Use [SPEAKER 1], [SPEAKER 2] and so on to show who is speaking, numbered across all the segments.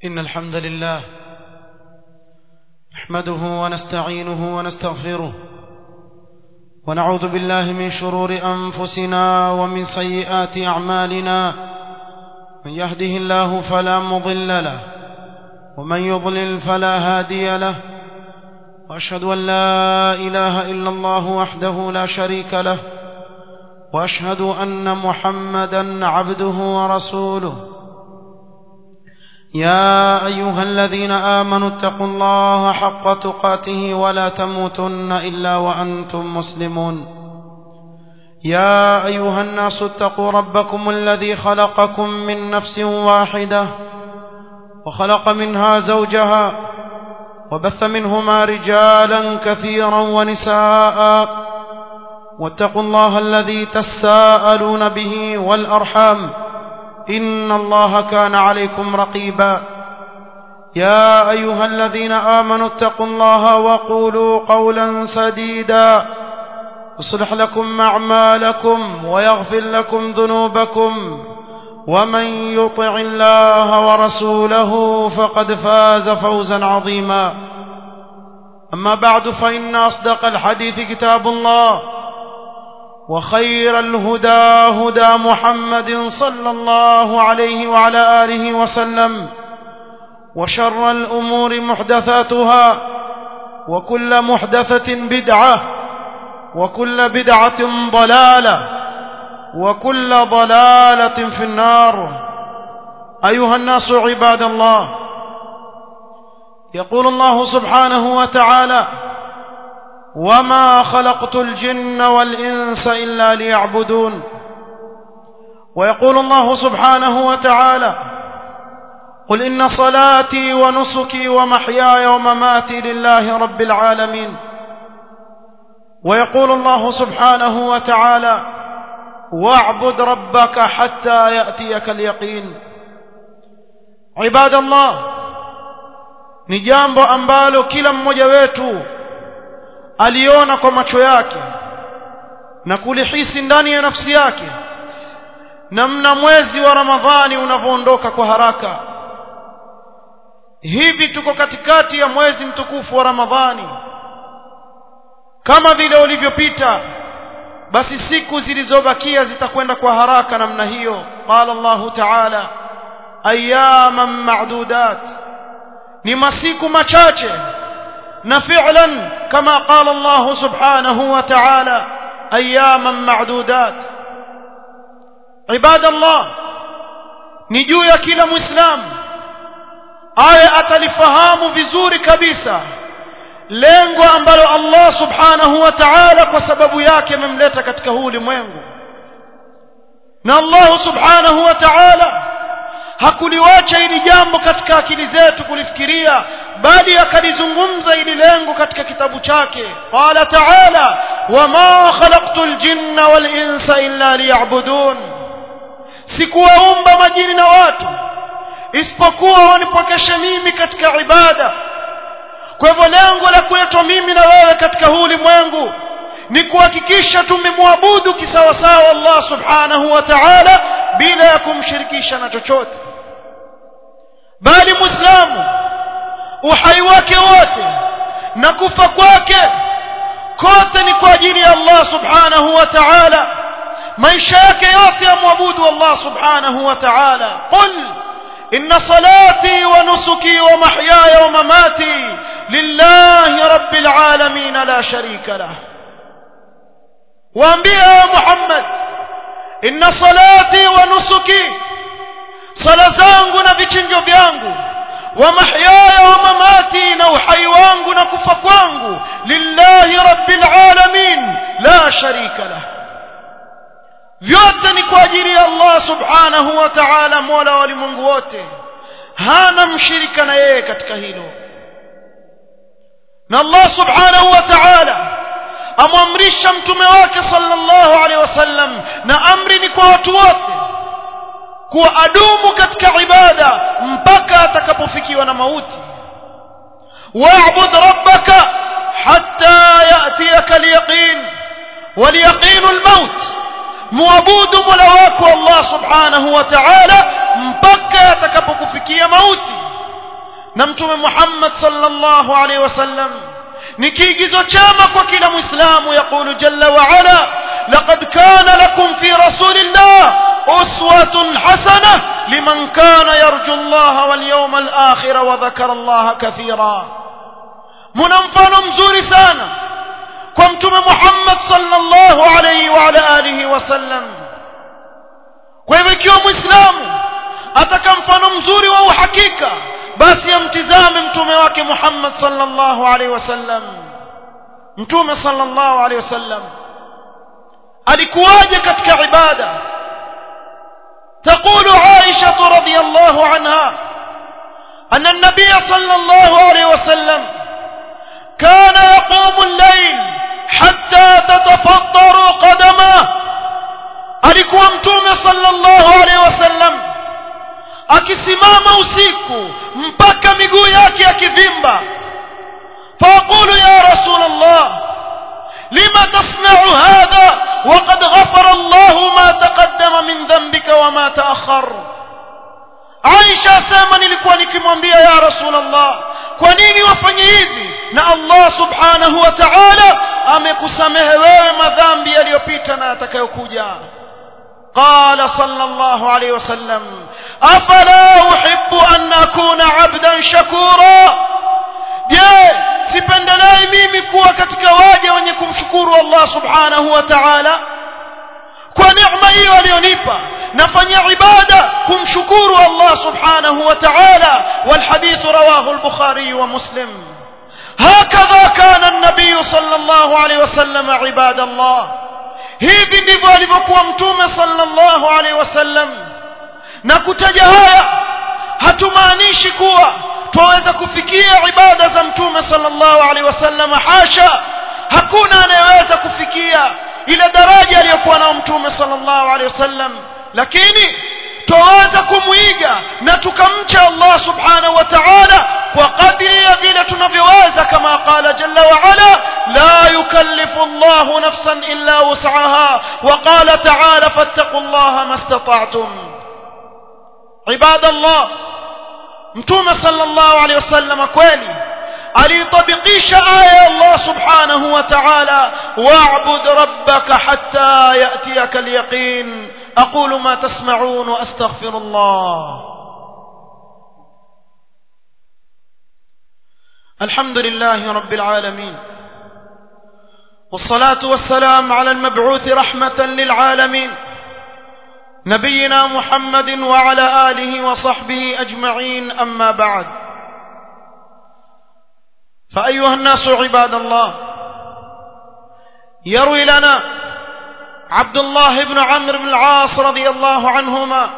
[SPEAKER 1] إن الحمد لله نحمده ونستعينه ونستغفره ونعوذ بالله من شرور أنفسنا ومن سيئات أعمالنا من يهده الله فلا مضل له ومن يضلل فلا هادي له وأشهد أن لا إله إلا الله وحده لا شريك له وأشهد أن محمدا عبده ورسوله يا أيها الذين آمنوا اتقوا الله حق تقاته ولا تموتن إلا وأنتم مسلمون يا أيها الناس اتقوا ربكم الذي خلقكم من نفس واحدة وخلق منها زوجها وبث منهما رجالا كثيرا ونساء واتقوا الله الذي تساءلون به والأرحام إن الله كان عليكم رقيبا يا أيها الذين آمنوا اتقوا الله وقولوا قولا سديدا يصلح لكم أعمالكم ويغفر لكم ذنوبكم ومن يطع الله ورسوله فقد فاز فوزا عظيما أما بعد فإن أصدق الحديث كتاب الله وخير الهدى هدى محمد صلى الله عليه وعلى آله وسلم وشر الأمور محدثاتها وكل محدثة بدعة وكل بدعة ضلالة وكل ضلالة في النار أيها الناس عباد الله يقول الله سبحانه وتعالى وما خلقت الجن والإنس إلا ليعبدون ويقول الله سبحانه وتعالى قل إن صلاتي ونسكي ومحياي ومماتي لله رب العالمين ويقول الله سبحانه وتعالى واعبد ربك حتى يأتيك اليقين عباد الله ni jambo ambalo kila mmoja wetu aliona kwa macho yake na kulihisi ndani ya nafsi yake namna mwezi wa Ramadhani unavyoondoka kwa haraka hivi tuko katikati ya mwezi mtukufu wa Ramadhani kama vile ulivyopita basi siku zilizobakia zitakwenda kwa haraka namna hiyo qala Allah ta'ala ayyaman ma'dudat ni masiku machache na fi'lan kama qala Allah subhanahu wa ta'ala ayyaman ma'dudat ibadallah ni juu ya kila muislamu aya atalifahamu vizuri kabisa lengo ambalo Allah subhanahu wa ta'ala kwa sababu yake amemleta katika huu ulimwengu na Allah subhanahu wa ta'ala hakuliwacha hili jambo katika akili zetu kulifikiria bali akalizungumza hili lengo katika kitabu chake qala ta'ala wama khalaqtul jinna wal insa illa liya'budun sikuwaumba majini na watu isipokuwa wanipokeshe mimi katika ibada kwa hivyo lengo la kuletwa mimi na wewe katika huu ulimwengu ni kuhakikisha tumemwabudu kisawasawa Allah subhanahu wa ta'ala bila ya kumshirikisha na chochote bali muislamu uhai wake wote na kufa kwake kote ni kwa ajili ya Allah subhanahu wa ta'ala maisha yake yote yamwabudu Allah subhanahu wa ta'ala qul إن صلاتي ونسكي ومحياي ومماتي لله رب العالمين لا شريك له وانبياء محمد إن صلاتي ونسكي صلاة zangu na vichinjo vyangu ومحياي ومماتي na uhai wangu na kufa kwangu lillahi rabbil alamin la sharika lahu vyote ni kwa ajili ya Allah subhanahu wa ta'ala mola wa ulimwengu wote hana mshirika na yeye katika hilo na Allah subhanahu wa ta'ala amwamrisha mtume wake sallallahu alaihi wasallam na amri ni kwa watu wote kuwa adumu katika ibada mpaka atakapofikiwa na mauti wa'bud rabbaka hatta ya'tiyaka al-yaqin wal-yaqin al-maut muabudu mola wako Allah subhanahu wa ta'ala mpaka atakapokufikia mauti na mtume Muhammad sallallahu alaihi wasallam ni kiigizo chema kwa kila muislamu yaqulu jalla wa ala laqad kana lakum fi rasulillah uswatun hasana liman kana yarju Allah wal yawmal akhir wa dhakara Allah kathira muna mfano mzuri sana kwa mtume Muhammad sallallahu alaihi wa ala alihi wasallam kwa hivyo ikiwa muislamu ataka mfano mzuri wa uhakika basi amtizame mtume wake Muhammad sallallahu alaihi wasallam mtume sallallahu alaihi wasallam alikuwaje katika ibada تقول عائشة رضي الله عنها أن النبي صلى الله عليه وسلم كان يقوم الليل حتى تتفطر قدمه alikuwa mtume sallallahu alaihi wasallam akisimama usiku mpaka miguu yake yakivimba فأقول يا رسول الله لما تصنع هذا وقد غفر الله ما تقدم من ذنبك وما تأخر عائشة سيما nilikuwa nikimwambia ya رسول الله kwa nini wafanye hivi na Allah subhanahu wa ta'ala amekusamehe wewe madhambi yaliyopita na yatakayokuja قال صلى الله عليه وسلم أفلا أحب أن أكون عبدا شكورا je sipendelei mimi kuwa katika waja wenye kumshukuru Allah subhanahu wa ta'ala kwa neema hiyo aliyonipa nafanya ibada kumshukuru Allah subhanahu wa ta'ala والحديث رواه البخاري ومسلم هكذا كان النبي صلى الله عليه وسلم عباد الله hivi ndivyo alivyokuwa mtume sallallahu alaihi wasallam na kutaja haya hatumaanishi kuwa twaweza kufikia ibada za mtume sallallahu alaihi wasallam hasha hakuna anayeweza kufikia ile daraja aliyokuwa nao mtume sallallahu alaihi wasallam lakini twaweza kumwiga na tukamcha Allah subhanahu wa ta'ala kwa kadri ya vile tunavyoweza kama qala jalla wa ala la yukallifu Allah nafsan illa wus'aha wa qala ta'ala fattaqullaha mastata'tum ibadallah mtume sallallahu alaihi wasallam kweli alitabikisha aya ya Allah subhanahu wa ta'ala wa'bud rabbaka hatta ya'tiyaka al-yaqin aqulu ma tasma'un wa astaghfirullah الحمد لله رب العالمين والصلاة والسلام على المبعوث رحمة للعالمين نبينا محمد وعلى آله وصحبه أجمعين أما بعد فأيها الناس عباد الله يروي لنا عبد الله بن عمرو بن العاص رضي الله عنهما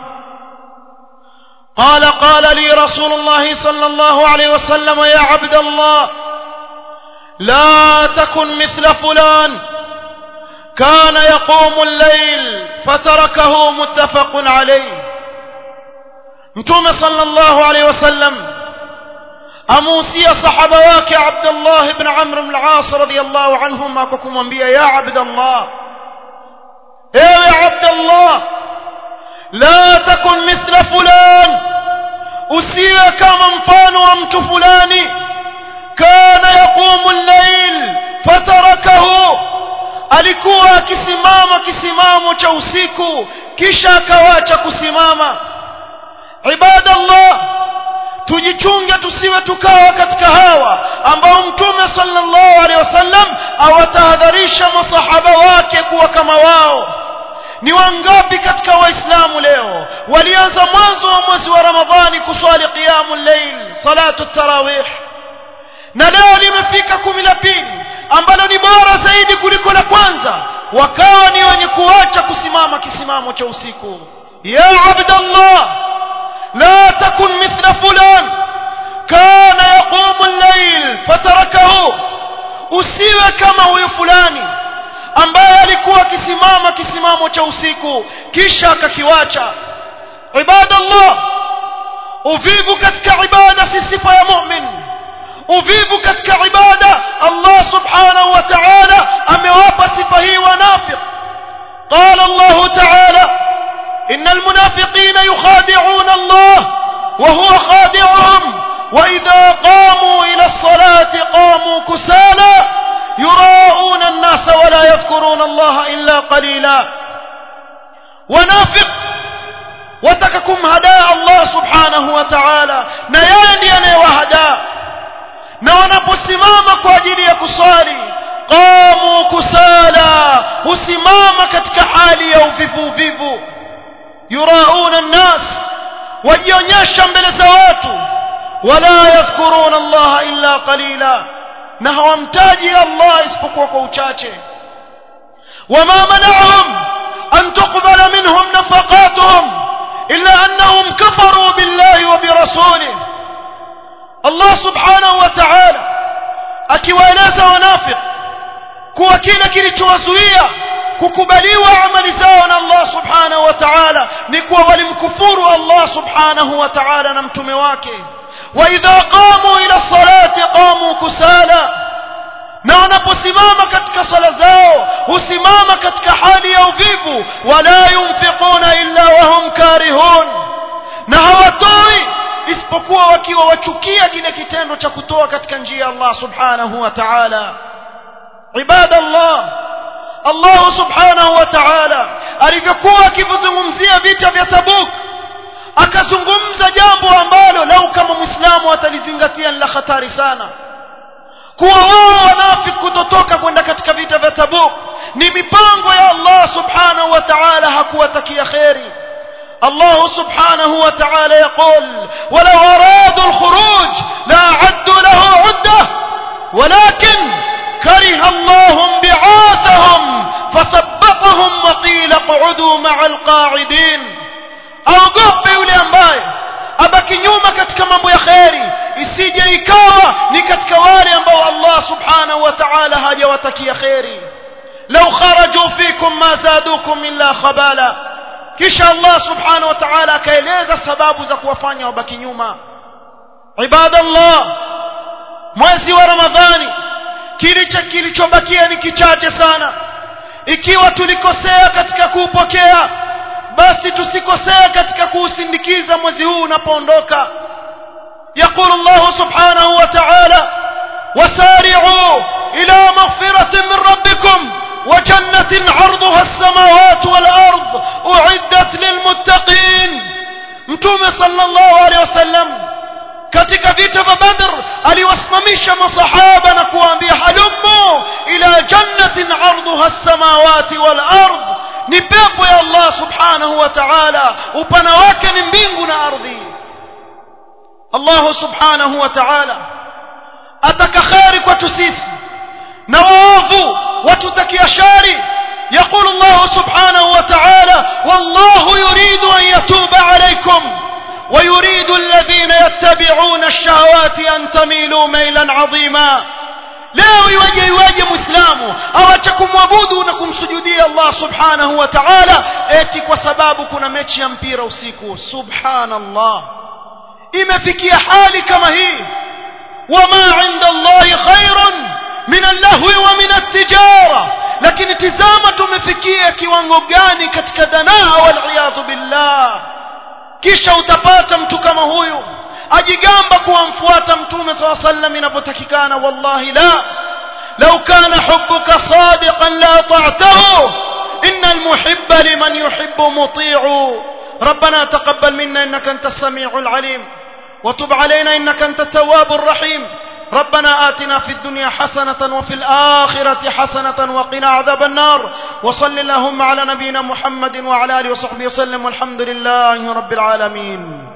[SPEAKER 1] قال قال لي رسول الله صلى الله عليه وسلم يا عبد الله لا تكن مثل فلان كان يقوم الليل فتركه متفق عليه متوم صلى الله عليه وسلم amuhusia sahaba wake Abdullah ibn Amr ibn al-As radiyallahu anhuma kwa kumwambia ya Abdullah ewe Abdullah la takun mithla fulan usiwe kama mfano wa mtu fulani kana yaqumu al-layl fatarakahu alikuwa akisimama kisimamo cha usiku kisha akawacha kusimama ibadallah tujichunge tusiwe tukawa katika hawa ambao mtume sallallahu alaihi wasallam awatahadharisha masahaba wake kuwa kama wao ni wangapi katika waislamu leo walianza mwanzo wa mwezi wa ramadhani kuswali qiyamul layl salatu tarawih na leo limefika kumi la pili ambalo ni bora zaidi kuliko la kwanza wakawa ni wenye kuacha kusimama kisimamo cha usiku ya abdallah لا تكن مثل فلان كان يقوم الليل فتركه usiwe kama huyo fulani ambaye alikuwa akisimama kisimamo cha usiku kisha akakiwacha ibadallah uvivu katika ibada si sifa ya mu'min uvivu katika ibada Allah subhanahu wa ta'ala amewapa sifa hii wanafiq qala Allah ta'ala إن المنافقين يخادعون الله وهو خادعهم وإذا قاموا إلى الصلاة قاموا كسالى يراءون الناس ولا يذكرون الله إلا قليلا ونافق watakakum hadaa Allah subhanahu wa ta'ala na yeye ndiye anayewahadaa na wanaposimama kwa ajili ya kuswali qamu kusala husimama katika hali ya uvivu uvivu yurauna nnas wajionyesha mbele za watu wala yadhkuruna Allah illa qalila na hawamtaji Allah isipokuwa kwa uchache wama mana'ahum an tuqbala minhum nafaqatuhum إلا أنهم كفروا بالله وبرسوله الله سبحانه وتعالى akiwaeleza wanafiq kuwa kile kilichowazuia kukubaliwa amali zao na Allah subhanahu wa ta'ala ni kuwa walimkufuru Allah subhanahu wa ta'ala na mtume wake wa idha qamu ila salati qamu kusala na wanaposimama katika sala zao husimama katika hali ya uvivu wala yunfiquna illa wahum karihun na hawatoi isipokuwa wakiwa wachukia kile kitendo cha kutoa katika njia ya Allah subhanahu wa ta'ala ibadallah Allah subhanahu wa ta'ala alivyokuwa akizungumzia vita vya Tabuk akazungumza jambo ambalo lau kama muislamu atalizingatia la hatari sana kuwa wao wanafiki kutotoka kwenda katika vita vya Tabuk ni mipango ya Allah subhanahu wa ta'ala hakuwatakia kheri الله سبحانه وتعالى يقول ولو أرادوا الخروج لأعدوا له عدة ولكن كره الله بعاثهم فثبطهم وقيل اقعدوا مع القاعدين أوقف يولي أمباي abaki nyuma katika mambo ya kheri isije ikawa ni katika wale ambao Allah subhanahu wa ta'ala hajawatakia kheri law kharaju fikum ma zadukum illa khabala kisha Allah subhanahu wa ta'ala akaeleza sababu za kuwafanya wabaki nyuma ibadallah mwezi wa ramadhani kilicho kilichobakia ni kichache sana ikiwa tulikosea katika kuupokea basi tusikosee katika kuusindikiza mwezi huu unapoondoka يقول الله سبحانه وتعالى وسارعوا إلى مغفرة من ربكم وجنة عرضها السماوات والأرض أعدت للمتقين متوم صلى الله عليه وسلم katika vita vya Badr aliwasimamisha masahaba na kuwaambia halummu ila jannatin arduha as-samawati wal ard ni pepo ya Allah subhanahu wa ta'ala upana wake ni mbingu na ardhi Allah subhanahu wa ta'ala ataka khairi kwetu sisi na waovu watutakia shari يقول الله سبحانه وتعالى والله يريد أن يتوب عليكم ويريد الذين يتبعون الشهوات أن تميلوا ميلا عظيما leo iwaje iwaje muislamu awache kumwabudu na kumsujudia Allah subhanahu wa ta'ala eti kwa sababu kuna mechi ya mpira usiku subhanallah imefikia hali kama hii wama inda Allahi khairun min allahwi wa min at-tijara lakini tizama tumefikia kiwango gani katika danaa wal billah kisha utapata mtu kama huyu ajigamba kuwamfuata mtume saw sallam inapotakikana wallahi la law kana hubbuka sadiqan la ta'tahu innal muhibba liman yuhibbu muti'u ربنا تقبل منا انك انت السميع العليم وتب علينا انك انت التواب الرحيم ربنا آتنا في الدنيا حسنة وفي الآخرة حسنة وقنا عذاب النار وصل اللهم على نبينا محمد وعلى آله وصحبه وسلم والحمد لله رب العالمين